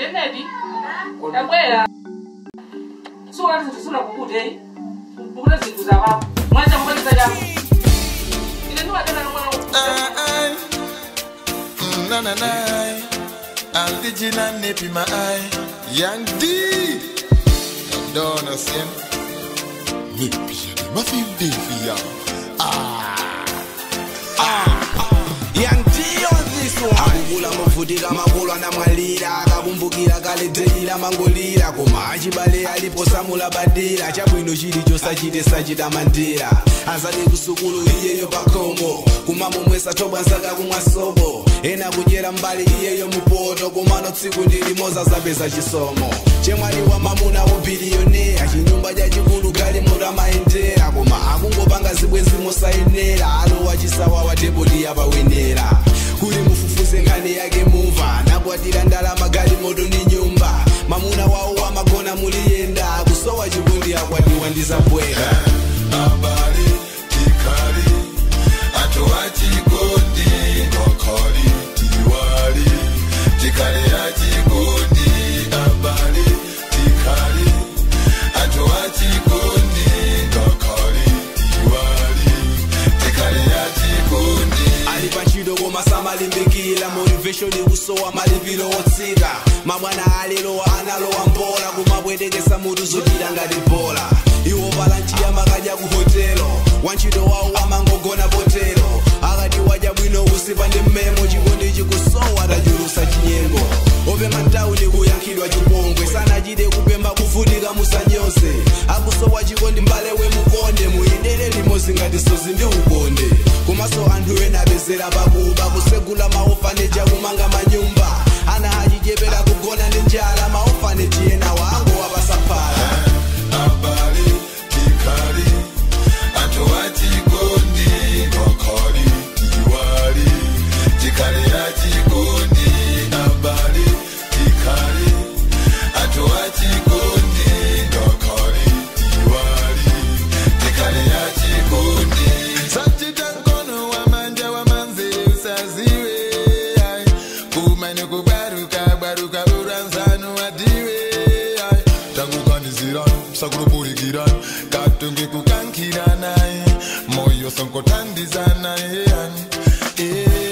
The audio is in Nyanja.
Janet, tabwera. Sura zinthu sura kukute. Kukute zinthu zawapo. Mwacha kupatiza jamu. Ine ndiwadana nomwe Ay, ay. Mm, Na na na. Original nip in my eye. Young D. I don't understand. Nip in my feel diffy, Ah. Young G on this one akukula movutika makulu anamwalira akakumbukira kale dzeila mangolira koma achibale alipo samula badira chabwino chili chosachite sachita mandira azali kusukulu iyeyo pakomo kumamomwesa thobwa nsaka kumwa sobo ena kudyera mbali iyeyo mupoto kumano tsiku ndilimoza zapeza chisomo chemwali wa mamuna wobiliyonera chinyumba chachikulu gali mutu amayendera koma akungopanga zibwenzi mosayenera alowa chisawawa tebodi yapawenera kuli mufufuze nkhani yake mumva nakwatira ndalama gali moto ni nyumba mamuna wawo wamagona muliyenda kusowa chikundi akwatiwa ndizabwera Abali, tikali. Atoa chikondi, ngokoli, tiwali. Tikali ya chikondi, abali, tikali. Atoa chikondi, ngokoli, tiwali. Tikali ya chikondi. ali pantchito koma samalimbikira motivation ikusowa malipiro otsika mabwana alilowa analowa mbola kumapwetekesa mutu zochita ngati bola iwo palanchiya makadya ku hotelo wantchito wawo amangogona potelo akati wadya bwino kusipa ndi mmemo chikondi chikusowa tachulusa chinyengo opema ntawuni kuyankhidwa chipongwe sanachite kupemba kuvutika musanyose akusowa chikondi mbale wemukonde muyendere limozi ngati sozi ndi ukonde komanso anthu ena apezera pakuba kusegula maofaneji akumanga manyumba ana achichepera kugona ndi njala maofaneji ena wango wapasaphala Abali, tikali. Atoa chikondi, ngokoli, tiwali. Tikali ya chikondi, abali, tikali. Atoa chikondi, ngokoli, tiwali. Tikali ya chikondi. Sachita mkono wa manja wa manzi usaziwe. Ai. Kumane kubaruka, baruka uranzanu adiwe. Ai. takuganizirani sakulopulikirani katonge kukankiranaye moyo sonkotandizanaye yani